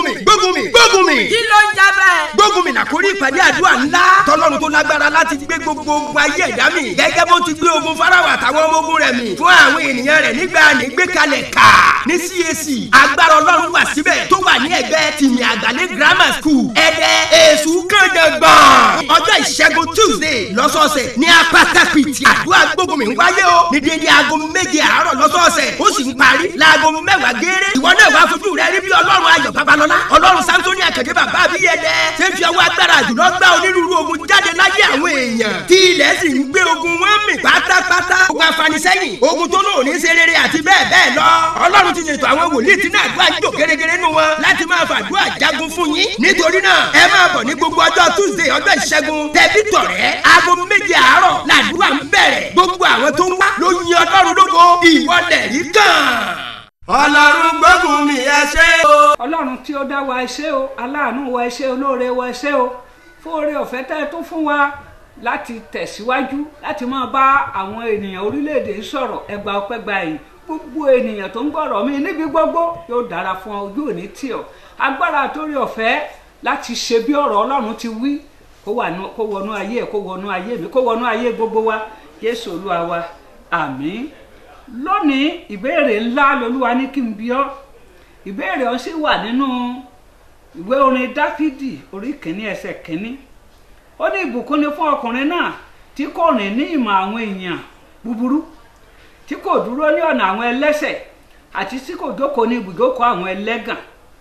mi gbógun mi gbógun mi. kí ló ń jẹ bẹ́ẹ̀. gbógun mi nàkórí ìpàdé àdúrà ńlá tọ́lọ́run tó lágbára láti gbé gbogbo ogun ayé ẹ̀dá mi gẹ́gẹ́ bó ti gbé ogun fáráwà àtàwọn ọmọ ogun rẹ̀ mi fún àwọn ènìyàn rẹ̀ nígbà nígbékalẹ̀ ká ní CAC agbára ọlọ́run wà síbẹ̀ tó wà ní ẹgbẹ́ tìmì àgbàlẹ̀ grammar school ẹ̀dẹ̀ èṣù kàndàngbọ̀n ọjọ́ ìṣẹ́gun tuesday lọ́sọ̀ọ̀sẹ̀ ní apátápìtì àdúrà gbógun mi ń wáyé o ní dédé aago méje àárọ̀ lọ́sọ̀ọ̀sẹ̀ ó sì ń parí láago mẹ́wàá gééré ìwọ náà wàá fojú rẹ rí bí ọlọ́run ayọ̀ babalọ́lá ọlọ́run samsoni àkàndé bàbá abiyẹdẹ ṣé ń fi ọwọ́ agbára jùlọ gbá onírúurú ogun jáde láyé àwọn èèyàn tí ilẹ̀ sì ń gbé ogun wọn mì pátápátá ogun afanisẹ́yìn ogun tó lóòní ṣe rere àti bẹ́ẹ̀ bẹ́ẹ̀ lọ ọlọ́run ti ṣètò àwọn wòlíì tí náà gbà jò gẹ́gẹ́rẹ́ nù wọn láti máa fàdúrà jagun fún yín nítorí náà ẹ máa bọ̀ ní gbogbo ọjọ́ tuesday ọjọ́ ìṣẹ́gun tẹ̀bí tọ̀rẹ́ aago méje àárọ̀ làdúrà ń bẹ̀rẹ̀ gbogbo àwọn tó ń wá ló yin ọlọ́run lógo ìwọlẹ̀ rí kàn. ọlọ́run gbógun mi ẹ ṣé o. ọlọ́run tí ó dá wa ẹ ṣé o aláàánú wa ẹ ṣé olóore wa ẹ ṣé o fún oore ọ̀fẹ́ tẹ́ ẹ tún fún wa láti tẹ̀síwájú láti máa bá àwọn ènìyàn orílẹ̀-èdè sọ̀rọ̀ ẹgbà ọpẹ́ gba yìí gbogbo ènìyàn tó ń gbọ́rọ̀ mi níbi gbogbo yóò dára fún ọ ojú òní tì ọ́ agbára àtórí ọ̀fẹ́ láti ṣe bí ọ̀rọ̀ ọlọ́run ti wí kó wọnú ayé ẹ kó wọnú ayé mi kó wọnú ayé gbogbo wa Jésù olúwa wa àmín lónìí ìbéèrè ńlá lolúwa ní kí n bi ọ́ ìbéèrè ọ̀hún sì wà nínú ìwé orin dáfídì orí kìíní ẹsẹ̀ kìíní ó ní ìbùkún ni fún ọkùnrin náà tí kò rìn ní ìmọ̀ àwọn èèyàn búburú tí kò dúró ní ọ̀nà àwọn ẹlẹ́ṣẹ̀ àti tí kò jókòó ní ibùjókòó àwọn ẹlẹ́gàn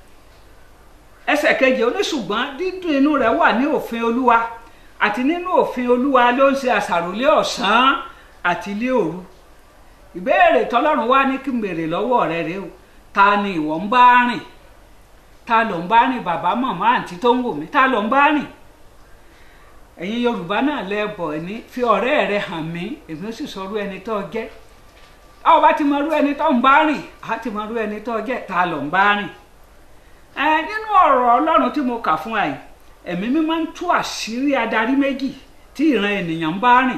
ẹsẹ̀ kejì ó ní ṣùgbọ́n dídùn inú rẹ̀ wà ní òfin olúwa àti nínú òfin olúwa ló ń ṣe àṣàròlé ọ̀sán àti ilé òru ìbéèrè tọ́lọ́run wá ní kí n béèrè lọ́wọ́ rẹ rèé o ta ni ìwọ ń bá rìn ta ló ń bá rìn bàbá màmá àǹtí tó ń wò mí ta ló ń bá rìn ẹ̀yin yorùbá náà lẹ́bọ̀ ẹ̀ ní fi ọ̀rẹ́ rẹ hàn mí èmi ó sì sọ irú ẹni tó jẹ́ a ò bá ti mọ irú ẹni tó ń bá rìn a ti mọ irú ẹni tó jẹ́ ta ló ń bá rìn ẹ nínú ọ̀rọ̀ ọlọ́run tí mo kà fún ẹ ẹ̀mí mi máa ń tú àṣírí adarí méjì tí ìran ènìyàn ń bá rìn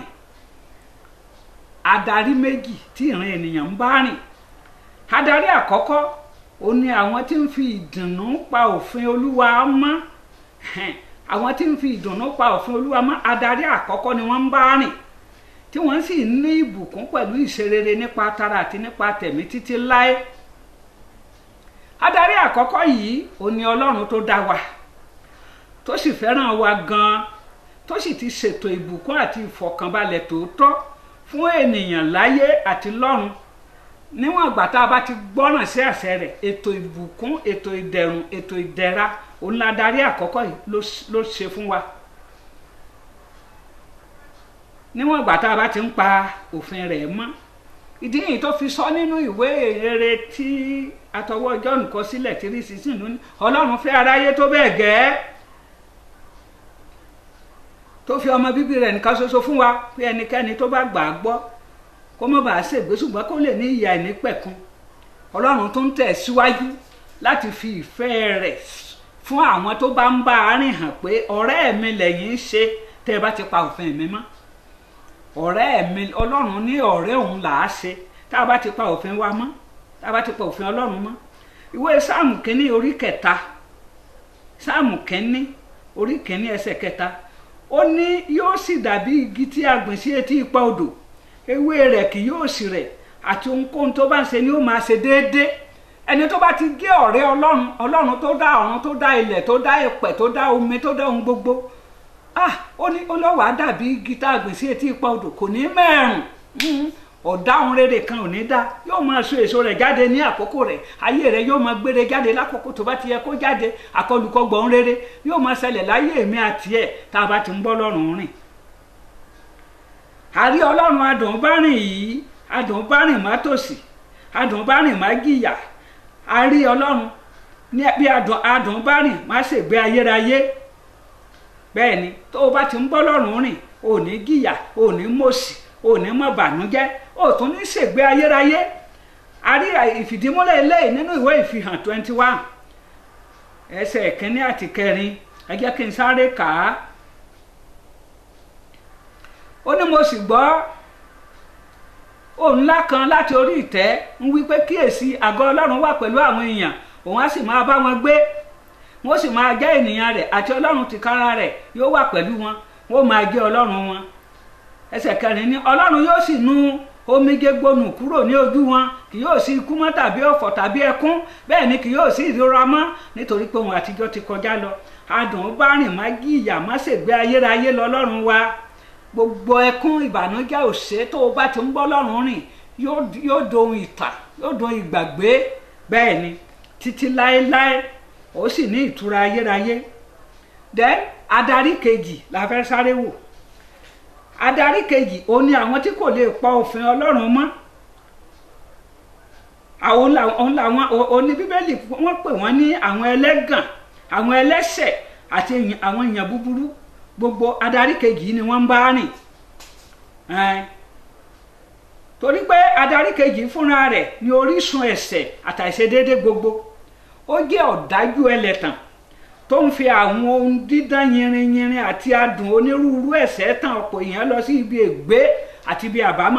adarí méjì tí ìran ènìyàn ń bá rìn adarí àkọ́kọ́ ó ní àwọn tí ń fi ìdùnnú pa òfin olúwa mọ́ àwọn tí ń fi ìdùnnú pa òfin olúwa mọ́ adarí àkọ́kọ́ ni wọ́n ń bá rìn tí wọ́n sì ní ìbùkún pẹ̀lú ìṣerere nípa tara àti nípa tẹ̀mí títí láé adarí àkọ́kọ́ yìí ó ní ọlọ́run tó dá wa tó sì fẹ́ràn wa gan-an tó sì ti ṣètò ìbùkún àti ìfọ̀kànbalẹ̀ tòótọ́ fún ènìyàn láyé àti lọ́run níwọ̀n ìgbà tá a bá ti gbọ́ràn sí àṣẹ rẹ̀ ètò ìbùkún ètò ìdẹ̀rùn ètò ìdẹ̀ra òun la darí àkọ́kọ́ yìí ló ṣe fún wa níwọ̀n ìgbà tá a bá ti ń pa òfin rẹ̀ mọ́ ìdí yìí tó fi sọ nínú ìwé rere tí atọwọ́ John kọ sílẹ̀ tí rí sísìn lónìí ọlọ́run fẹ́ aráyé tó bẹ́ẹ̀ gẹ́ẹ́ tó fi ọmọ bíbí rẹ̀ nìkan ṣoṣo fún wa pé ẹnikẹ́ni tó bá gbà á gbọ́ kó má bàa ṣègbé ṣùgbọ́n kó lè ní ìyà ìnípẹ̀kun ọlọ́run tó ń tẹ̀ síwájú láti fi ìfẹ́ rẹ̀ fún àwọn tó bá ń bá a rìn hàn pé ọ̀rẹ́ mi lẹ́yìn ń ṣe tẹ́ ẹ bá ti pa òfin mi mọ́ ọ̀rẹ́ mi ọlọ́run ní ọ̀rẹ́ òun là á ṣe tá a bá ti pa òfin wa mọ́ tá a bá ti pa òfin ọlọ́run mọ́ ìwé sáàmù kínní orí kẹta sáàmù kínní orí kínní ẹsẹ̀ kẹta ó ní yóò sì dàbí igi tí a gbìn sí etí ipa odò ewé rẹ̀ kì yóò sì rẹ̀ àti ohunkóhun tó bá ń ṣe ni ó máa ṣe déédéé ẹni tó bá ti gé ọ̀rẹ́ ọlọ́run ọlọ́run tó dá ọ̀run tó dá ilẹ̀ tó dá ìpẹ̀ tó dá omi tó dá ohun gbogbo ah ó ní olówó á dàbí igi tá a gbìn sí etí ipa odò kò ní mẹ́rùn ọ̀dáhùn rere kan ò ní dá yóò máa so èso rẹ̀ jáde ní àkókò rẹ̀ ayé rẹ̀ yóò máa gbére jáde lákòókò tó bá ti yẹ kó jáde àkọlùkọgbọ̀n rere yóò máa ṣẹlẹ̀ láyé èmi àti ẹ̀ tá a bá ti ń bọ́ lọ́rùn rìn. àrí ọlọ́run adùnbárìn yìí adùnbárìn má tòsí adùnbárìn má jìyà àrí ọlọ́run ní bí adùnbárìn má ṣègbé ayérayé bẹ́ẹ̀ ni tó o bá ti ń bọ́ lọ́rùn rìn ò ní jìyà ò ní mọ̀sí ò ní mọ̀ bànújẹ́ ò tún ní ṣègbé ayérayé a rí ìfìdímúlẹ̀ eléyìí nínú ìwé ìfihàn twenty one ẹsẹ̀ kínní àti kẹrin ẹ jẹ́ kí n sáré kà á ó ní mo sì gbọ́ ohùn ńlá kan láti orí ìtẹ́ ń wí pé kíyèsí àgọ́ ọlọ́run wà pẹ̀lú àwọn èèyàn òun á sì máa bá wọn gbé wọ́n sì máa jẹ́ ènìyàn rẹ̀ àti ọlọ́run tìkára rẹ̀ yóò wà pẹ̀lú wọn wọ́n máa jẹ́ ọlọ́run wọn ẹsẹ̀ kẹrin ni ọlọ́run yóò sì nu omijé gbónú kúrò ní ojú wọn kì yóò sí ikú mọ́ tàbí ọ̀fọ̀ tàbí ẹkún bẹ́ẹ̀ ni kì yóò sí ìrora mọ́ nítorí pé ohun àtijọ́ ti kọjá lọ adùn bá rìn má jí ìyà má ṣègbé ayérayé lọ́lọ́run wa gbogbo ẹkún ìbànújẹ́ òṣè tó o bá ti ń bọ́ lọ́rùn rìn yóò dohun ìtàn yóò dohun ìgbàgbé bẹ́ẹ̀ ni títí láéláé ó sì ní ìtura ayérayé then adarí kejì la fẹ́ sáré wò adarí kejì ó ní àwọn tí kò lè pa òfin ọlọ́run mọ́ àwọn làwọn oní bíbélì wọ́n pè wọ́n ní àwọn ẹlẹ́gàn àwọn ẹlẹ́ṣẹ̀ àti àwọn èèyàn búburú gbogbo adarí kejì ni wọ́n ń bá rìn torí pé adarí kejì fúnra rẹ̀ ní orísun ẹ̀ṣẹ̀ àtàìṣedéédé gbogbo ó jẹ́ ọ̀dájú ẹlẹ́tàn tó ń fi àwọn ohun dídán yinrinyinrin àti adùn onírúurú ẹ̀ṣẹ̀ tàn ọ̀pọ̀ èèyàn lọ sí ibi ègbé àti ibi àbámọ̀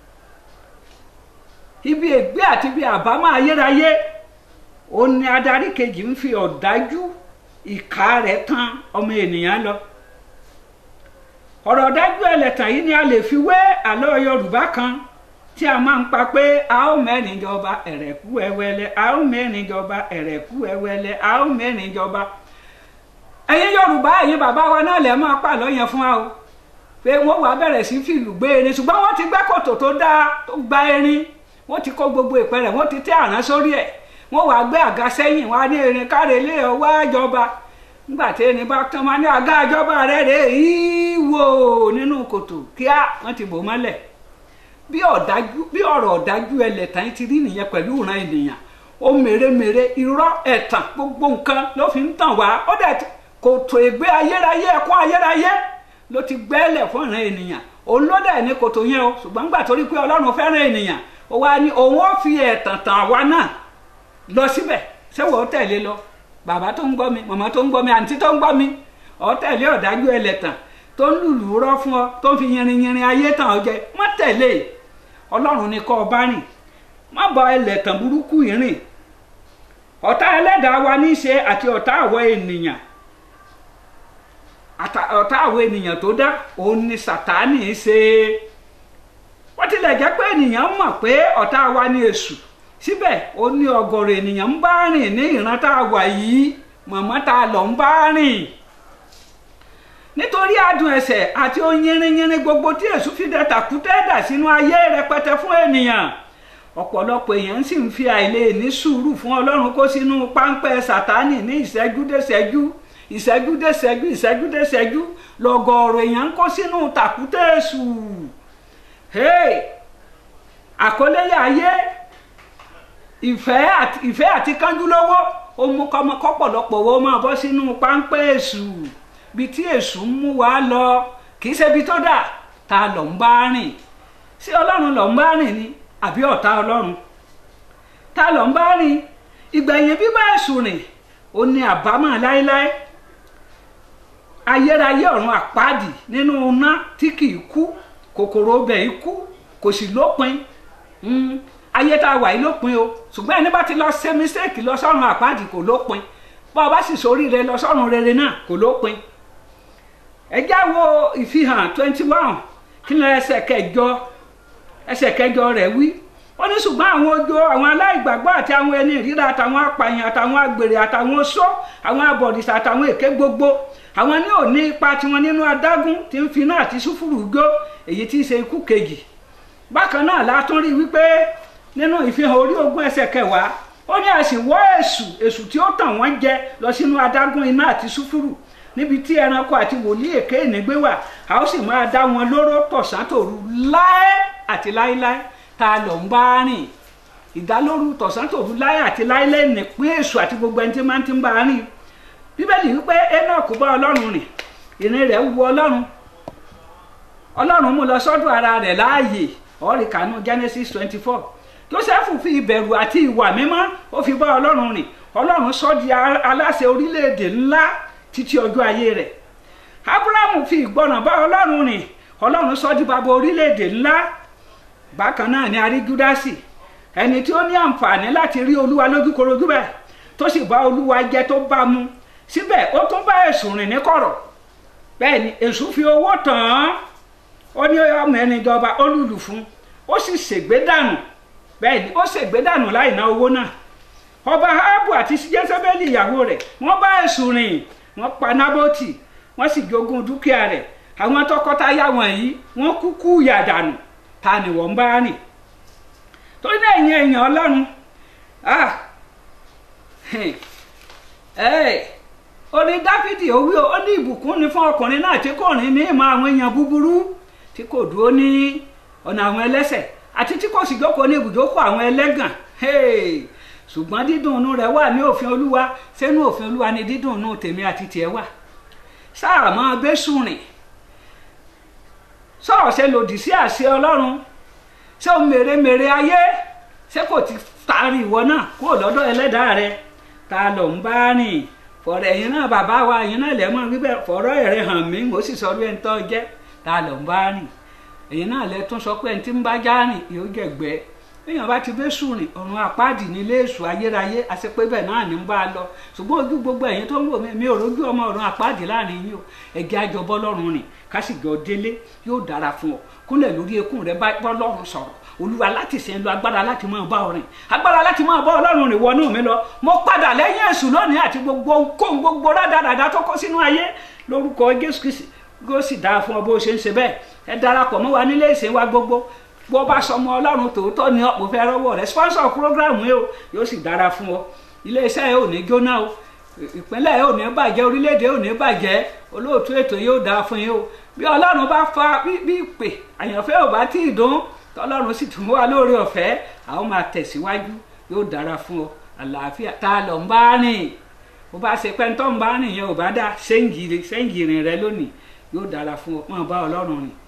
ibi ègbé àti ibi àbámọ̀ ayérayé ó ní adarí kejì ń fi ọ̀dájú ìka rẹ̀ tàn ọmọ ènìyàn lọ ọ̀rọ̀ ọ̀dájú ẹlẹ́tàn yìí ni a lè fi wé àlọ́ Yorùbá kan tí a máa ń pa pé a ó mẹ́rin jọba ẹ̀rẹ̀kú ẹwẹ́lẹ́ a ó mẹ́rin jọba ẹ̀rẹ̀kú ẹwẹ́lẹ́ a ó mẹ́rin jọba ẹ̀yin Yorùbá ẹ̀yin bàbá wa náà lè máa pàlọ́ yẹn fún wa o pé wọ́n wàá bẹ̀rẹ̀ sí fìlù gbé erin ṣùgbọ́n wọ́n ti gbẹ́ kòtò tó dáa tó gba erin wọ́n ti kó gbogbo ìpẹ́rẹ̀ wọ́n ti tẹ́ àrán sórí ẹ̀ wọ́n wàá gbé àga sẹ́yìn wá ní erin kárẹ̀lé ọwọ́ àjọba nígbà tí erin bá tán máa ní àga àjọba rẹ̀ rè ìwò nínú kòtò kíá wọ́n ti bò mọ́lẹ̀ bí ọ̀dájú bí ọ̀rọ̀ ọ̀dájú ẹlẹ́tàn ti rí nìyẹn pẹ̀lú ìran ènìyàn ó mèremère irọ́ ẹ̀tàn gbogbo nǹkan ló fi ń tàn wá ó dẹ̀ kòtò ègbé ayérayé ẹ̀kún ayérayé ló ti gbẹ́lẹ̀ fún ìran ènìyàn òun ló dẹ̀ ní kòtò yẹn o ṣùgbọ́n gbà torí pé ọlọ́run fẹ́ràn ènìyàn ó wá ní òun ó fi ẹ̀tàn tàn àwa náà lọ síbẹ̀ ṣé wọ́n tẹ̀lé lọ bàbá tó ń gbọ́ mi màmá tó ń gbọ́ mi àǹtí tó ń gbọ́ mi ọ̀ tẹ̀lé ọ̀dájú ẹlẹ́tàn tó ń lùlù rọ́ fún ọ tó ń fi yinrin yinrin ayé tàn ọ jẹ má tẹ̀lé ọlọ́run ni kọ́ ọ bá rìn má bá ẹlẹ́tàn burúkú yìí rìn ọ̀tá ẹlẹ́dàá wa ní í ṣe àti ọ̀tá àwọ̀ ènìyàn ọ̀tá àwọ̀ ènìyàn tó dá òun ni sàtánì í ṣe wọ́n tilẹ̀ jẹ́ pé ènìyàn mọ̀ pé ọ̀tá wa ní èṣù síbẹ̀ ó ní ọ̀gọ̀rọ̀ ènìyàn ń bá rìn ní ìran tá a wà yìí mọ̀mọ́ tá a lọ ń bá rìn nítorí adùn ẹ̀ṣẹ̀ àti ohun yínrínyínrín gbogbo tí èṣù fi dẹ tàkútẹ́ dà sínú ayé rẹpẹtẹ fún ènìyàn ọ̀pọ̀lọpọ̀ èèyàn sì ń fi àìlè ní sùúrù fún ọlọ́run kó sínú páńpẹ́ sátánì ní ìṣẹ́jú dé ìṣẹ́jú ìṣẹ́jú dé ìṣẹ́jú ìṣẹ́jú dé ìṣẹ́jú lọ́gọ̀ọ̀rọ̀ èèyàn ń kó sínú tàkútẹ́ èṣù àkọlẹ́yà ayé ìfẹ́ àti ìfẹ́ àti kánjú lọ́wọ́ ó mú kọ́pọ̀lọpọ̀ wọ́n máa bọ́ sínú páńpẹ́ èṣù bí tí èṣù ń mú wa lọ kì í ṣe ibi tó dà tá a lọ ń bá rìn ṣé ọlọ́run lọ ń bá rìn ni àbí ọ̀tá ọlọ́run tá a lọ ń bá rìn ìgbẹ̀yìn bíbá èṣù rìn ó ní àbámọ̀ láéláé ayérayé ọ̀run àpáàdì nínú iná tí kì í kú kòkòrò ọbẹ̀ yìí kú kò sì lópin ayé tá a wà yìí lópin o ṣùgbọ́n ẹni bá ti lọ ṣe mistake lọ sọ́run àpáàdì kò lópin bá a bá sì sórí rẹ lọ sọ́run rere náà kò lópin ẹ já wo ìfihàn twenty one kí ló ẹsẹ̀ kẹjọ ẹsẹ̀ kẹjọ rẹ̀ wí ó ní ṣùgbọ́n àwọn ojo àwọn aláìgbàgbọ́ àti àwọn ẹni ìríra àtàwọn apààyàn àtàwọn agbèrè àtàwọn oṣó àwọn abọ̀rìṣà àtàwọn èké gbogbo àwọn ní òní ipa tiwọn nínú adágún tí ń fi náà àti sùfúrù gbó èyí tí í ṣe ikú kejì bákan náà la tún rí wípé nínú ìfihàn orí ogún ẹsẹ̀ kẹwàá ó ní àsìwọ́ èṣù èṣù tí ó tàn wọ́n jẹ lọ sínú adágún iná àti sùfúrù níbi tí ẹranko àti wòlíì èké ìnígbé wà a ó sì máa dá wọn lóró tọ̀sán tòru láé àti láéláé tá a lọ ń bá rìn ìdálóru tọ̀sán tòru láé àti láéláé nìpín èṣù àti gbogbo ẹni tí máa ń ti ń bá a rìn bíbélì wípé enoch bá ọlọ́run rìn ìrìn rẹ̀ wu ọlọ́run ọlọ́run mú lọ sọ́dọ̀ ara rẹ̀ láàyè ọ̀rì kanú genesis twenty four joseph fi ìbẹ̀rù àti ìwà mímọ́ ó fi bá ọlọ́run rìn ọlọ́run sọ di aláṣẹ orílẹ̀-èdè ńlá títí ọjọ́ ayé rẹ̀ abrahamu fi ìgbọràn bá ọlọ́run rìn ọlọ́run sọ di bàbá orílẹ̀-èdè ńlá bákan náà ni a rí júdásì ẹni tí ó ní àǹfààní láti rí olúwa lójúkorojú bẹ́ẹ̀ tó sì bá olúwa jẹ tó bá mu síbẹ̀ ó tún bá èṣù rìn ní kọ̀rọ̀ bẹ́ẹ̀ ni èṣù fi owó tàn án ó ní ọmọ ẹni jọba ó lùlù fún ó sì ṣègbé dànù bẹ́ẹ̀ ni ó ṣègbé dànù láì ná owó náà ọba ahabu àti jésébélì ìyàwó rẹ̀ wọ́n bá èṣù rìn wọ́n pa nábótì wọ́n sì jogún dúkìá rẹ̀ àwọn tọkọtaya wọ̀nyí wọ́n kúkú yàdànù ta ni wọ́n bá rìn torí náà ẹ̀yin èèyàn ọlọ́run ah orin dáfídì ó wí ó ní ìbùkún ni fún ọkùnrin náà tí kò rìn ní ìmọ̀ àwọn èèyàn búburú tí kò dúró ní ọ̀nà àwọn ẹlẹ́sẹ̀ àti tí kò sì jókòó ní ibùjókòó àwọn ẹlẹ́gàn ṣùgbọ́n dídùn inú rẹ̀ wà ní òfin olúwa sẹ́nu òfin olúwa ni dídùn inú tèmi àti tiẹ̀ wà sáà máa bẹ́sùn rìn sọ̀rọ̀ ṣe lòdì sí àṣẹ ọlọ́run ṣé o mèremère ayé ṣé kò ti taari ìwọ náà kúrò lọ́dọ̀ ẹlẹ́dàá rẹ ta ló ń bá rìn fọ̀rọ̀ ẹ̀yin náà bàbá wa ẹ̀yin náà lẹ́mọ̀ wípé fọ̀rọ̀ ẹ̀rẹ̀ hàn mí mo sì sọ bí ẹni tó jẹ́ ta ló ń bá rìn ẹ̀yin náà lẹ tún sọ pé ẹni tí ń bá já rìn yóò jẹ̀gbẹ́ èèyàn bá ti bẹ́ sùn rìn ọ̀run àpáàdì nílé èṣù ayérayé àṣepé bẹ́ẹ̀ náà ní ń bá a lọ ṣùgbọ́n ojú gbogbo ẹ̀yin tó ń wò mí mi ò rójú ọmọ ọ̀run àpáàdì láàrin yín o ẹ̀gẹ́ àjọbọ́ lọ́rùn rìn kásìgbọ́ délé yóò dára fún ọ kúnlẹ̀ lórí ekún rẹ bá bọ́ lọ́rùn sọ̀rọ̀ olúwa láti ṣe ń lo agbára láti máa bá ọ rìn agbára láti máa bá ọlọ́run rìn wọnú mi lọ mo padà lẹ́yìn èṣù lónìí àti gbogbo kóhun gbogbo rádaràdà tó kó sínú ayé lórúkọ jésù kristi kó sì dáa fún ọ bó ṣe ń ṣe bẹ́ẹ̀ ẹ darapọ̀ mọ́ wa nílé ìsìn wa gbogbo bó bá sọmọ ọlọ́run tòótọ́ ni ọ̀pọ̀ fẹ́ rọ́wọ́ rẹ sponsor program yìí o yóò sì dára fún ọ iléeṣẹ́ yìí ò ní jóná o ìpínlẹ̀ yìí ò ní bàjẹ́ orílẹ̀-èdè ò ní bàjẹ́ olóòtú ètò yóò dáa fún yín o bí ọlọ́run bá fa bí ìpè àyànfẹ́ ò bá tí ì dún tọ́lọ́run sì tún wá lórí ọ̀fẹ́ àwọn máa tẹ̀síwájú yóò dára fún ọ àlàáfíà tá a lọ ń bá rìn bó bá ṣe pẹ́ ń tọ́ ń bá rìn yẹn ò bá dá sẹ́ǹgì rìn rẹ lónìí yóò dára fún ọ máa bá ọlọ́run rìn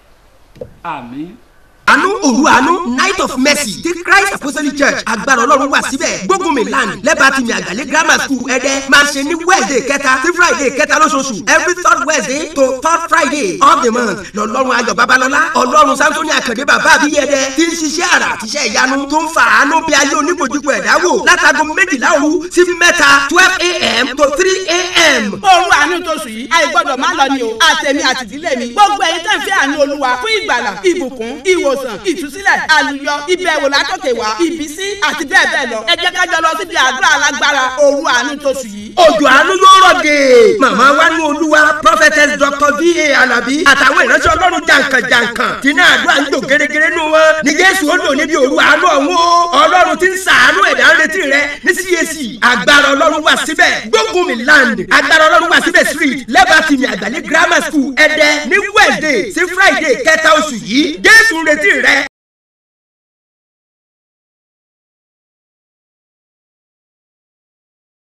àmín àánú òru àánú night of mercy ti christ apostolic church agbára ọlọ́run wà síbẹ̀ gbógunmi land lẹ́bàá tìmí àgàlẹ́ grammar school ẹ̀dẹ́ máa ṣe ní wednesday kẹta sí friday kẹta lóṣooṣù every third wednesday to third friday of the month lọ́lọ́run ayọ̀ babalọ́lá ọlọ́run samsoni àkàndé bàbá àbíyẹ̀dẹ́ ti ń ṣiṣẹ́ àrà àtiṣẹ́ ìyanu tó ń fa àánú bí ayé oníkojúkọ ẹ̀dá wò látago méjìlá òru sí mẹ́ta twelve a.m. to three a.m. òru àánú tóṣù yìí àìgbọ́dọ̀ má lọ ni o àtẹ̀mí àtìdílé mi gbogbo ẹ̀yin tẹ̀ ń fẹ́ àánú olúwa fún ìgbàlà ìbùkún ìwòsàn ìtúsílẹ̀ àlùyọ ìbẹ̀wò látòkè wá ìbísí àti bẹ́ẹ̀ bẹ́ẹ̀ lọ ẹ jẹ́ ká jọ lọ síbi àdúrà alágbára òru àánú tóṣù yìí. òjò àánú yóò rọ̀ dé màmá wa ní olúwa prophetess dr va alabi àtàwọn ìránṣẹ́ ọlọ́run jàǹkànjàǹkàn tí náà àdúrà ń lò gẹ́gẹ́rẹ́ nù wọn ní jésù ó lò níbi òru àánú ọ̀hún o ọlọ́run ti ń sàánú ẹ̀dá ń retí rẹ ní cac agbára ọlọ́run wà síbẹ̀ gbógunmi land agbára ọlọ́run wà síbẹ̀ street lẹ́bàá tìmí àgbàlẹ̀ grammar school ẹ̀dẹ́ ní wednesday sí friday kẹta oṣù yìí jésù ń retí rẹ